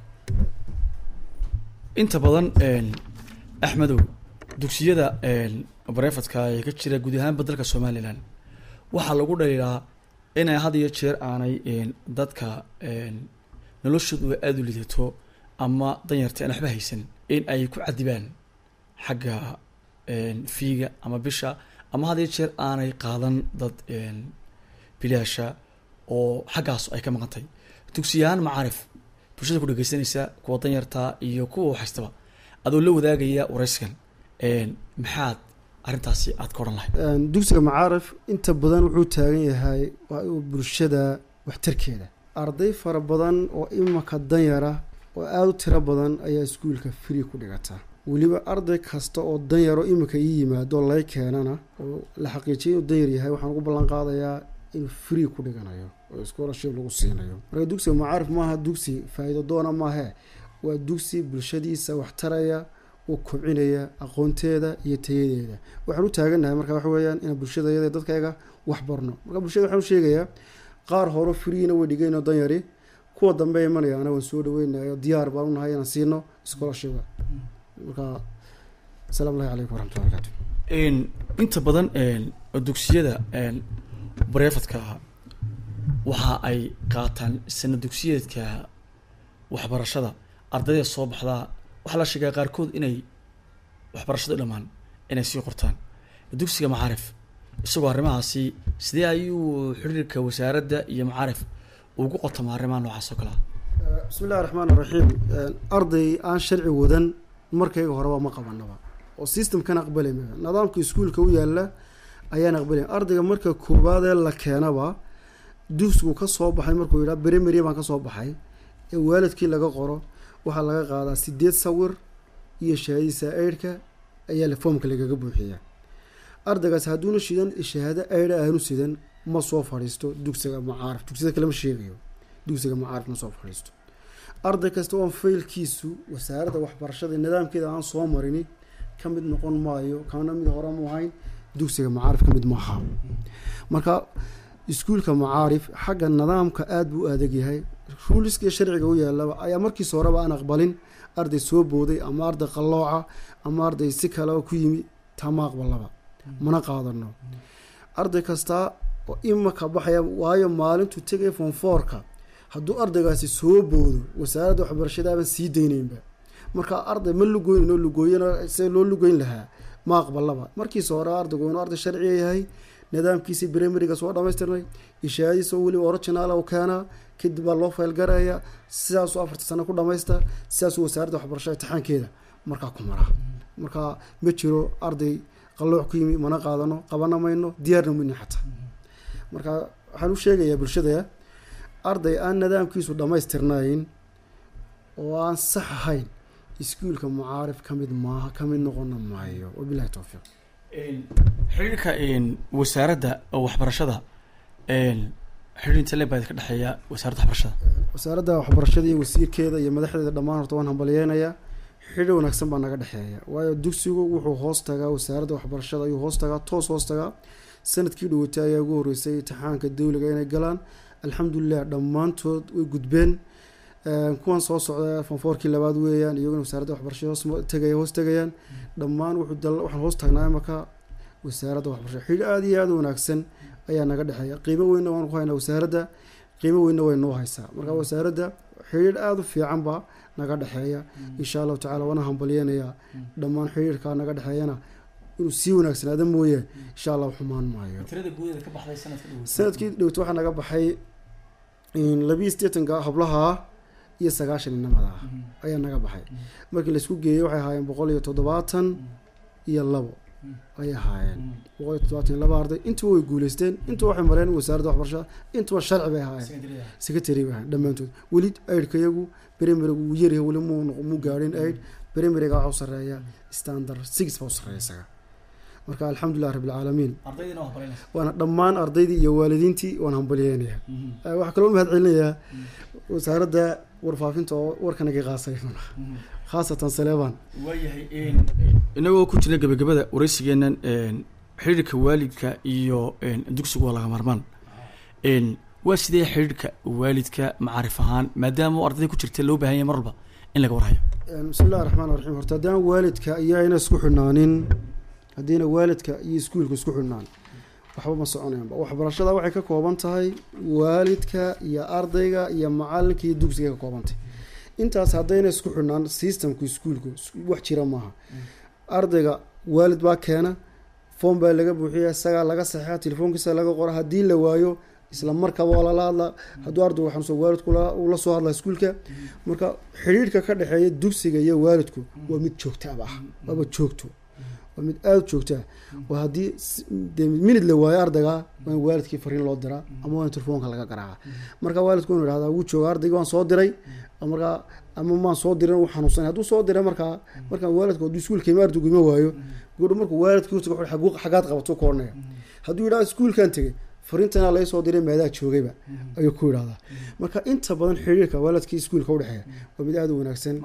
S1: inta badan axmedow dugsiyada barefadka ee ka jira guud ahaanba dalka somalilan waxaa lagu dhaliilaa inay had iyo jeer aanay dadka noloshoodu aada u lidato ama danyarta aan waxba haysan in ay ku cadibaan xagga fiiga ama bisha ama had iyo jeer aanay qaadan dad bilaasha oo xaggaas ay ka maqantay dugsiyahaan macaarif bulshada ku dhegeysanaysa kuwa danyarta iyo kuwa waxhaystaba adoo la wadaagaya warayskan maxaad arrintaasi aad ka odhan lahayd
S4: dugsiga macaarif inta badan wuxuu taagan yahay bulshada waxtarkeeda arday fara badan oo imaka danyara oo aada u tiro badan ayaa iskuulka free ku dhigata weliba arday kasta oo danyaro imika ii yimaado lay keenana oo la xaqiijiyay inuu danyar yahay waxaan ugu ballan qaadayaa inuu free ku dhiganayo oo scholarship lagu siinayo marka dugsiga macaarif maaha dugsi faa-iido doona maahe waa dugsi bulshadiisa waxtaraya oo kobcinaya aqoonteeda iyo tayadeeda waxaan u taaganahay marka waxa weeyaan inaan bulshadayada dadkayga wax barno marka bulshada waxaan u sheegayaa qaar hore freena way dhigayno danyari kuwa dambe imanayaana waan soo dhaweynayo diyaar baan unahay inaan siino scholarship marka asalaamu allahi calaykum waraxmatullahi barakatu
S1: inta badan dugsiyada bareefadka waxa ay qaataan sana dugsiyeedka waxbarashada ardayda soo baxdaa waxaa la sheegaa qaarkood inay waxbarashada dhammaan inay sii qortaan dugsiga macaarif isagoo arrimahaasi sidee ayuu xiriirka wasaaradda iyo macaarif ugu qotama arrimaha noocaas oo kale ah
S4: bismi illahi raxmaan raxiim arday aan sharci wadan markayga horeba ma qabanaba oo systemkan aqbalay maa nidaamka iskuulka u yaala ayaan aqbalay ardayga marka koowaadee la keenaba dugsigu ka soo baxay markuu yidhaha berimeri baan kasoo baxay ee waalidkii laga qoro waxaa laga qaadaa sideed sawir iyo shahaadadiisa eidhka ayaa la foomka lagaga buuxiyaa ardaygaas hadduuna shidan shahaado eidha aanu sidan ma soo fadhiisto dugsiga macaarif dugsiyada kale ma sheegayo dugsiga macaarif ma soo fadhiisto arday kasta oon faylkiisu wasaaradda waxbarashada nidaamkeeda aan soo marini ka mid noqon maayo kana mid hore mu ahayn dugsiga macaarif ka mid maaha marka iskuulka macaarif xagga nidaamka aada buu adag yahay ruuliska iyo sharciga u yaalaba ayaa markiisa horeba aan aqbalin arday soo booday ama arday qallooca ama arday si kale oo ku yimi tama aqbalaba mana qaadano arday kastaa oo imaka baxaya waayo maalintuu tegaya fonfoorka hadduu ardaygaasi soo boodo wasaaradda waxbarashadaaban sii daynaynba marka arday ma lugoyn oo lugooyana se loo lugeyn lahaa ma aqbalaba markiisa hore ardaygu inuu arday sharciga yahay nidaamkiisii brimariga soo dhamaystirnay ishaadiisa oo weliba original u keenaa kadib baa loo faylgaraya sidaasuu afarta sano ku dhamaysta sidaasuu wasaaradda waxbarashada imtixaankeeda markaa ku maraa marka ma jiro arday qallooc ku yimi mana qaadano qabana mayno diyaarna mayno xataa marka waxaan u sheegayaa bulshada arday aan nidaamkiisu dhammaystirnayn oo aan sax ahayn iskuulka mucaarif ka mid maaha ka mid noqona maayo wabilahi towfiiq
S1: xiriirka wasaaradda waxbarashada xiriir inta le baa ka dhexeeya wasaaradda waxbarashada
S4: wasaaradda waxbarashada iyo wasiirkeeda iyo madaxdeeda dhammaan horta waan hambalyeynayaa xidhi wanaagsan baa naga dhexeeya waayo dugsigu wuxuu hoos tagaa wasaaradda waxbarashada ayuu hoos tagaa toos hoos tagaa sanadkii dhawatay ayaa ugu horreysay imtixaanka dawliga inay galaan alxamdulilah dhammaantood way gudbeen kuwan soo socda fonfoorkii labaad weeyaan iyaguna wasaaradda waxbarashada hoos tegaya hoos tegayaan dhammaan wuxuu dal waxaan hoos tagnaa imaka wasaaradda waxbarashada xidhi aada iyo aada u wanaagsan ayaa naga dhexeeya qiimo weynna waan ku haynaa wasaaradda qiimo weynna way noo haysaa marka wasaaradda xidhiidh aada u fiican baa naga dhexeeya insha allahu tacala waana hambalyeynayaa dhammaan xidhiidhkaa naga dhexeeyana inuu sii wanaagsanaada mooye insha allah xumaan maayo sanadkii dhowto waxaa naga baxay labiiyo sideetanka hablaha iyo sagaashan inamada ah ayaa naga baxay markii laisku geeyey waxay ahaayeen boqol iyo toddobaatan iyo labo ayay ahaayeen boqol iyo toddobaatan iyo laba arday intuba way guuleysteen intuba waxay mareen wasaaradda waxbarashada intuba sharci bay ahaayeen secretary bay ahayen dhammaantood weli aidhka iyagu brimariga wuu yaryahay weli muu muu gaadhin aid brimariga waxaa u sarreeya standard six baa u sarreeya isaga marka alxamdulilah rabbilcaalamiin waana dhammaan ardaydii iyo waalidiintii waan hambalyeynaya waxaa kaloo mahad celinayaa wasaaradda warfaafinta oo warkanaga qaasay khaasatan saleebaan
S1: waayahay inagoo ku jirna gabagabada wareysigeenan xiriirka waalidka iyo dugsigu waa laga marmaan waa sidee xiriirka waalidka macaarif ahaan maadaama u ardayda ku jirta loo baahan yahay mar walba in laga warhayo
S4: bismi illahi raxmaan raxiim horta haddaan waalidka iyo ayna isku xidhnaanin haddiina waalidka iyo iskuulka isku xidhnaan waxba ma soconayanba waxbarashada waxay ka kooban tahay waalidka iyo ardayga iyo macalinka iyo dugsiga ka koobantay intaas haddayna isku xidhnaan systemka iskuulka wax jira maaha ardayga waalid baa keena foom baa laga buuxiya isagaa laga saxeexa telefoonkiisa laga qora haddii la waayo isla markaba waa lala hadla hadduu ardaygu xanuunsan waalidku ula soo hadla iskuulka marka xidhiirhka ka dhexeeya dugsiga iyo waalidku waa mid joogtaaba ah waaba joogto waa mid aada joogtaa oo haddii de minid la waayo ardayga waa in waalidkii fariin loo diraa ama waa in telefoonka laga garaaca marka waalidku inu ihahdaa wuu jooga ardaygi waan soo diray markaa ama maan soo dirin uu xanuunsanay hadduu soo diray markaa markaa waalidku hadduu iskuulka ima ardaygu ima waayo gudho markuu waalidkii utago xagaad qabato ku odhanaya hadduu yidhahda iskuulkan tegay fariintana laga soo diray maadaa joogayba ayuu ku yidhahdaa marka inta badan xiriirka waalidkii iskuulka udhexeeya waa mid aada u wanaagsan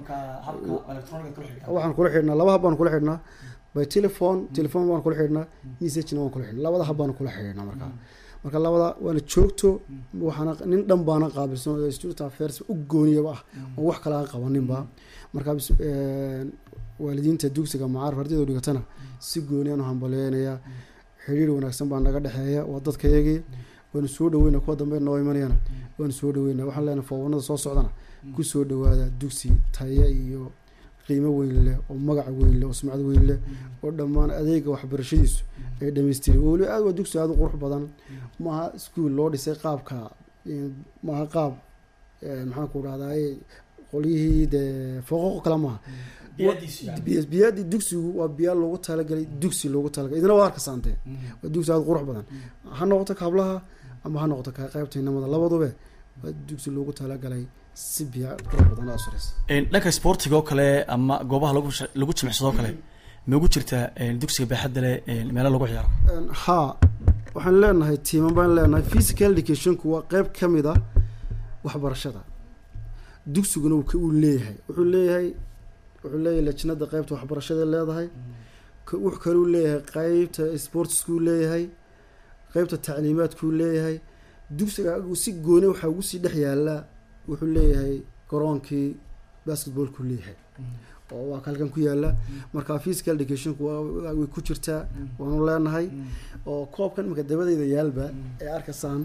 S4: waxaan kula xidhnaa laba hab baan kula xidhnaa by telephone telephone baan kula xidhnaa messagena waan kula xidhnaa labada hab baan kula xidhnaa markaa marka labada waana joogto waxaana nin dhan baana qaabilsan oo student affairs u gooniyaba ah oo wax kale aan qabaninba marka waalidiinta dugsiga macaarif ardayda dhigatana si gooni aan u hambaleynayaa xiriir wanaagsan baa naga dhexeeya waa dadkayagii waanu soo dhaweyna kuwa dambe noo imanayana waanu soo dhaweyna waxaan leenahay foobanada soo socdana ku soo dhawaada dugsi taya iyo qiimo weyn leh oo magac weyn leh oo sumcad weyn leh oo dhammaan adeega waxbarashadiisu ay dhammaystirin weli aad waa dugsi aada u qurux badan maaha iskuol loo dhisay qaabka eh, maaha qaab eh, maxaan ku dhahdaa qolyihii dee fooqoqo kale maaha biya- biyaadii dugsigu waa biyaa loogu talagalay dugsi loogu talagalay idina waa arkasaantee waa dugsi aada u qurux badan ha noqoto ka hablaha ama ha noqoto ka qaybta inamada labadube waa dugsi loogu talagalay si biya qurux badan aada suraysa
S1: Een, dhanka sportiga oo kale ama goobaha lagu sh- lagu jimicsado oo kale ma ugu jirtaa een, dugsiga baaxadda leh een, meelo lagu ciyaaro
S4: Een, haa waxaan leenahay tiiman baan leenahay physical educationku waa qeyb ka mid a waxbarashada dugsiguna uu ka- uu leeyahay wuxuu leeyahay wuxuu leeyahay lajnada qeybta waxbarashada leedahay ka- wuxuu kaluu leeyahay qeybta sportskuu leeyahay qeybta tacliimaadkuu leeyahay dugsiga uu si gooni waxaa ugu sii dhex yaala wuxuu leeyahay garoonkii basketballkuu leeyahay oo waa kalkan ku yaala marka physical educationku waa waa- way ku jirtaa waanu leenahay oo koobkan imika dabadeyda yaalba ee arkaysaan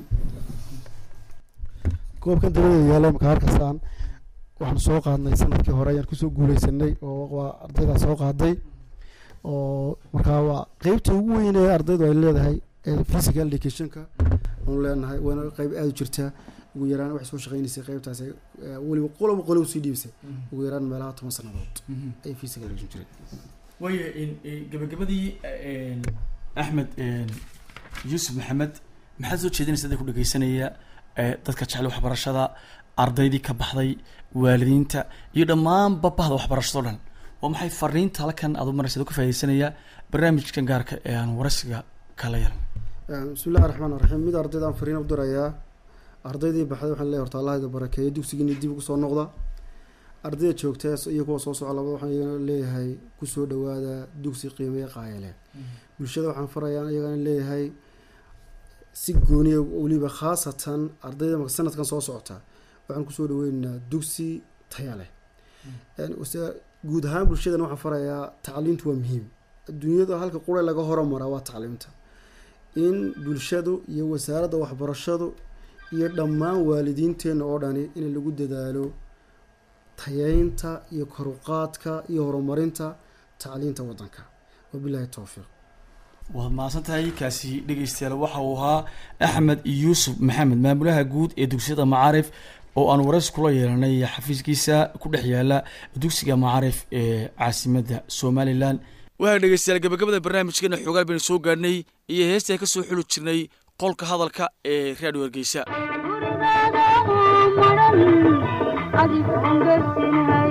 S4: koobkan dabadeyda yaala imika arkaysaan waxaan soo qaadnay sanadkii hore ayaan kusoo guuleysanay oo waa ardaydaa soo qaaday oo markaa waa qeybta ugu weyn ee ardaydu ay leedahay ee physical educationka waanu leenahay waana qeyb aada u jirtaa ugu yaraan waxay soo shaqeynaysay qeybtaas ee, ee, weliba qoloba qolo usii dhiibsay ugu yaraan meelaha toban sannadood ay physical education jireen
S1: waayo gabagabadii axmed yuusuf maxamed maxaad soo jeedinaysa dadka ku dhegeysanaya ee, dadka jecel waxbarashada ardaydii ka baxday waalidiinta iyo dhammaanba bahda waxbarashado dhan waa maxay fariinta halkan aad u maraysa adoo ka faaideysanaya barnaamijkan gaarka ee aan waraysiga kala yaran
S4: bismillahi raxmaan raxiim mid ardaydaan fariin u dirayaa ardaydii baxday waxaan leeyahay horta allah ida barakeeyo dugsigiini dib ugu soo noqda ardayda joogta iyo kuwa soo soco labada waxaan iyagana leeyahay kusoo dhawaada dugsi qiimeya qaayale bulshada waxaan farayaa iyagana leeyahay si gooniya weliba khaasatan ardayda marka sanadkan soo socota waxaan kusoo dhaweynaynaa dugsi taya leh Een, wase- guud ahaan bulshadana waxaan farayaa tacliintu waa muhiim adduunyada halka qura laga horamaraa waa tacliimta in bulshadu iyo wasaaradda waxbarashadu iyo dhammaan waalidiinteenna oo dhani in lagu dadaalo tayeynta iyo koruqaadka iyo horumarinta tacliinta waddanka wabilaahi towfiiq
S1: waad mahadsan tahay kaasi dhegeystayaal waxa uu ahaa axmed yuusuf maxamed maamulaha guud ee dugsiyada macaarif oo aan waraysi kula yeelanay xafiiskiisa ku dhex yaala dugsiga macaarif ee caasimadda somalilan waxaa dhegeystayaal gabagabada barnaamijkeena xoogaal baynu soo gaadhnay iyo heestaan ka soo xuli jirnay qolka hadalka ee raadhiyo hargeysa
S5: gurigaada oo madhan adigoon garsinhay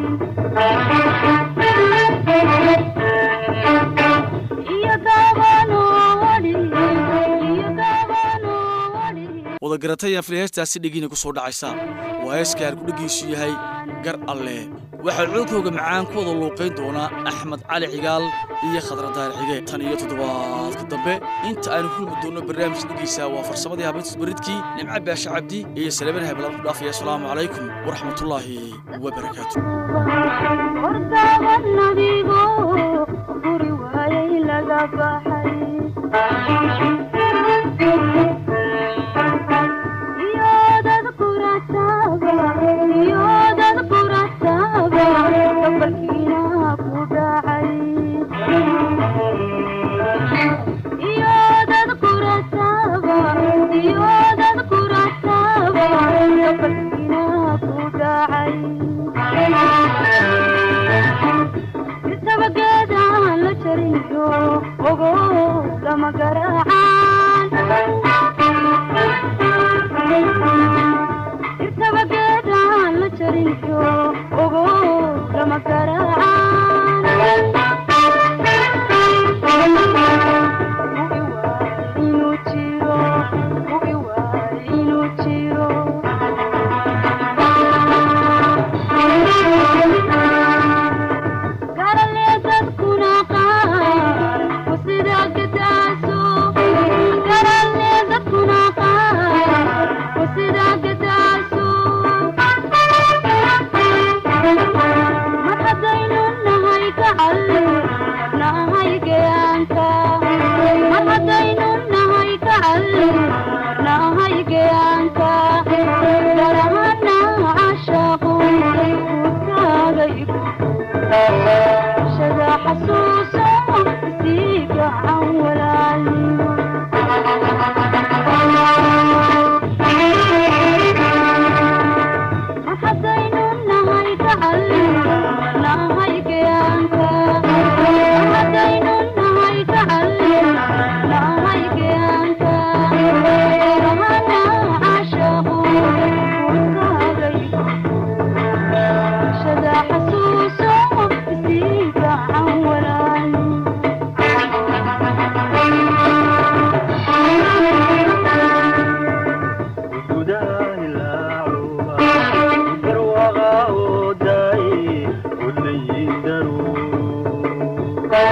S5: iyo gaabanoo wadhi iyo gaabanoo wadhi
S1: wada garatayaan fili heestaasi dhegiina ku soo dhacaysa waa heeska halkudhegiisu yahay gar alle waxaa codkooga macaan ku wada luuqayn doonaa axmed cali cigaal iyo khadra daahir xige tan iyo toddobaadka dambe inta aynu kulmi doonno barnaamij dhegeysa waa farsamadii habeyntus baridkii nimco baashe cabdi iyo salaameen hablaad ku dhaafaya asalaamu calaykum waraxmatullaahi wabarakaatu
S5: hortaaban adigo guri waayay laga baxay iyodad qurasaaba iyodad qurasaaba gabalkiina ku dhacay iyodad qurasaaba iyodad qurasaaba gabalkiina ku dhacay isabageedaan la jariyo ogo lama garaacaan isabageedaan la jariyo ogo lama garaacaan Ugi waay inuu jiro ugi waay inuu jiro garale dadkuna qaar ku sida gadaaso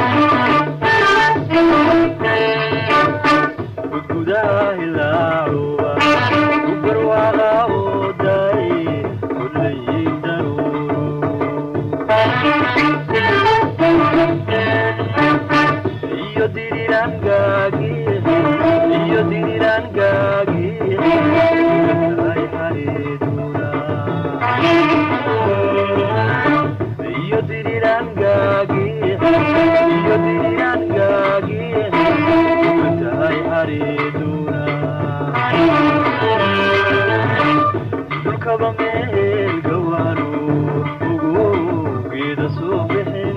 S2: gudgudaha hilaacuba ku barwaaqa oo daay kullayin daruuru iyo dirirangaagi iyo dirirangaagi ay xariiduna iyo dirirangaagi iyo dirirangaagi tahay xariiduna dulkaba meel gawaanu ugu geeda soo bixin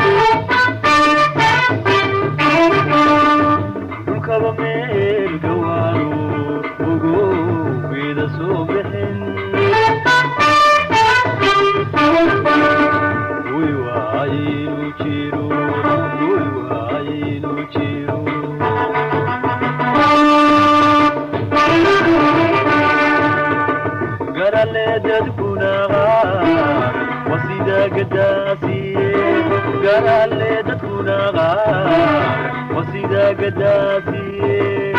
S2: dulkaba meel gawaanu ugu geeda soo bixin uy waayinu jiro uy waayinu jiro garale dadkunaqa wasida gadaasiye garale dadkunaqa wasida gadaasiye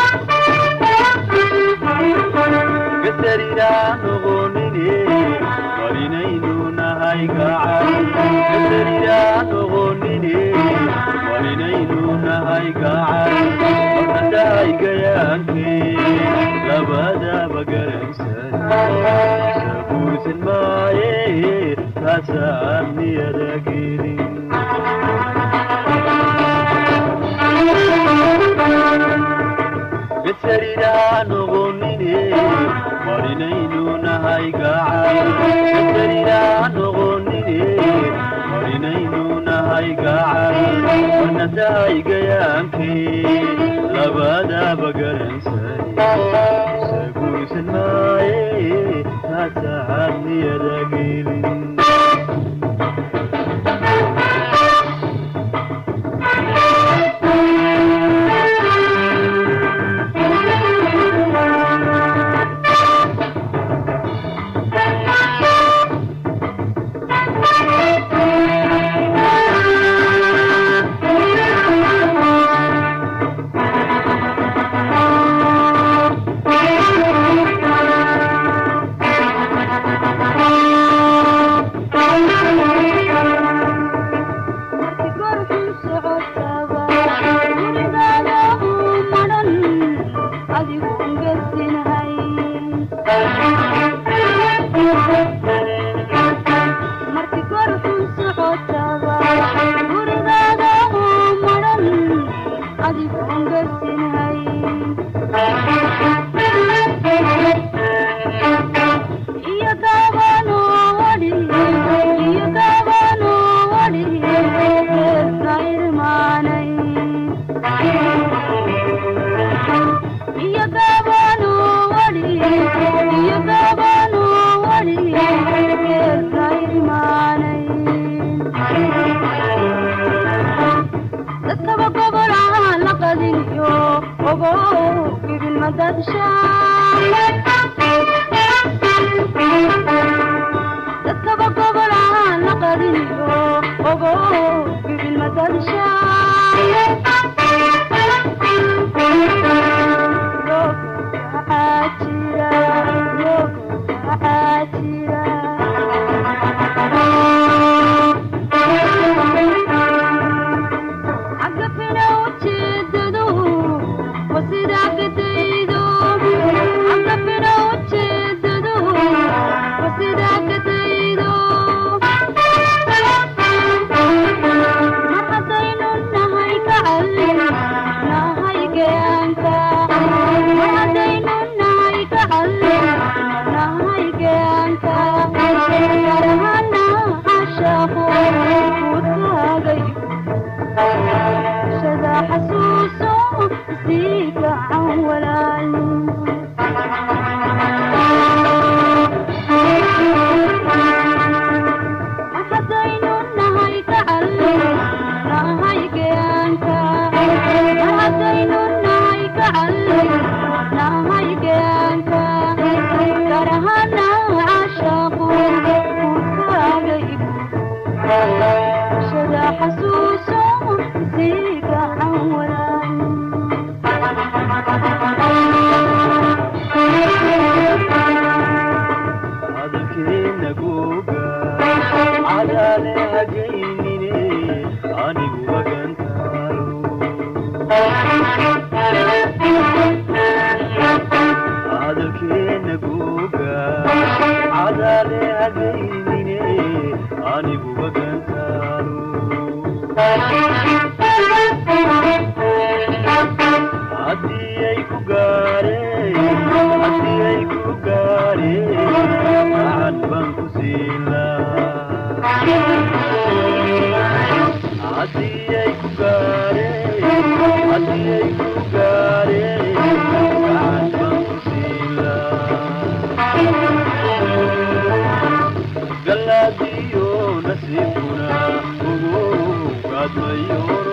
S2: gasarina noqonine warinaynu nahay gacan gasarina noqonine warinaynu nahay gacan markadahay gayaanke labadaba garansan saguursan maaye taasaan niyada gelin gasarina noqonine marinaynu nahay gacan gasarina noqonine marinaynu nahay gacan wanadahay gayaanke labadaba garansan saguursan maaye taasaan niyada gelin
S5: Thank you.
S2: hadalkeena guuga cadaale hagaynine aniguba gantaalo haddii ay ku gaareen haddii ay ku gaareen gacan baan ku siilaa haddii ay ku gaareen haddii ay ku gaareen gacan baan ku siilaa galaadiyo nasiibkuna ugu gaadmayoro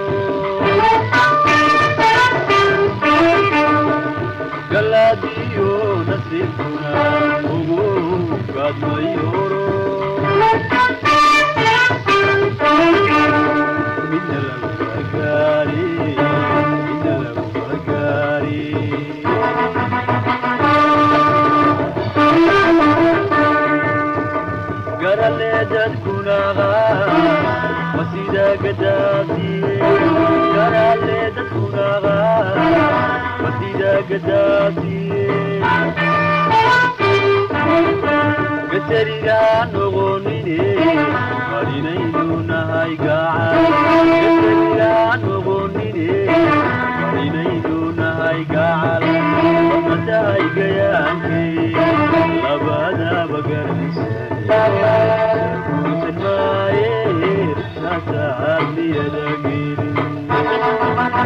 S2: galaadiyo nasiibkuna ugu gaadmayoro midna lagu gaari midna lagu gaari garale dadkunaga masida gadaasiye garale dadkunaga masida gadaasiye gateriga noqonine marinaynu nahay gacan gateriga noqonine marinaynu nahay gacal matahay gayaankee labadaba garaysan guusan maaye nasaadliyada gelin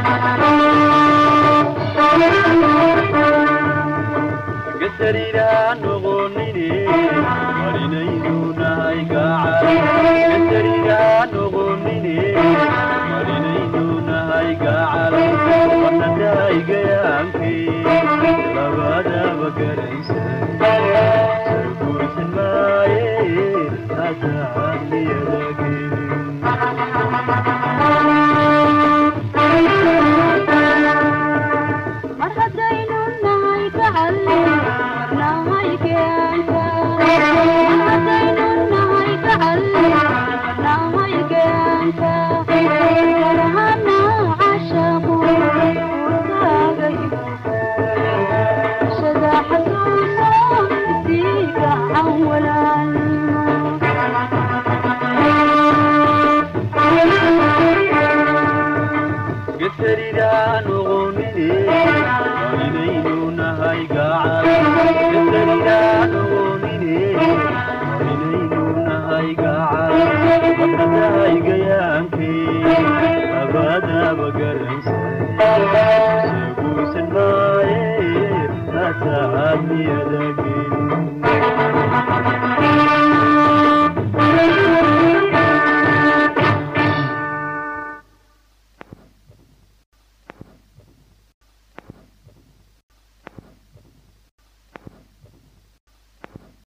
S2: gasariira noqonine marinaynu nahay gacal gasariira noqonine marinaynu nahay gacal wanatahay gayaankee labadaba garaysan sarguursan maaye nasaadliyada gelin
S5: mar haddaynu nahay gacal marnahay keenta mar haddaynu nahay gacal marnahay keenta farhana cashaqu urkaaga shada xasuuso isii gacan walaalnimo
S2: gasariira noqonine marinaynu nahay gacal gasariira noqonine marinaynu nahay gacal matatahay gayaankee labadaba garaysan saguusan maaye nasaadniyada gelin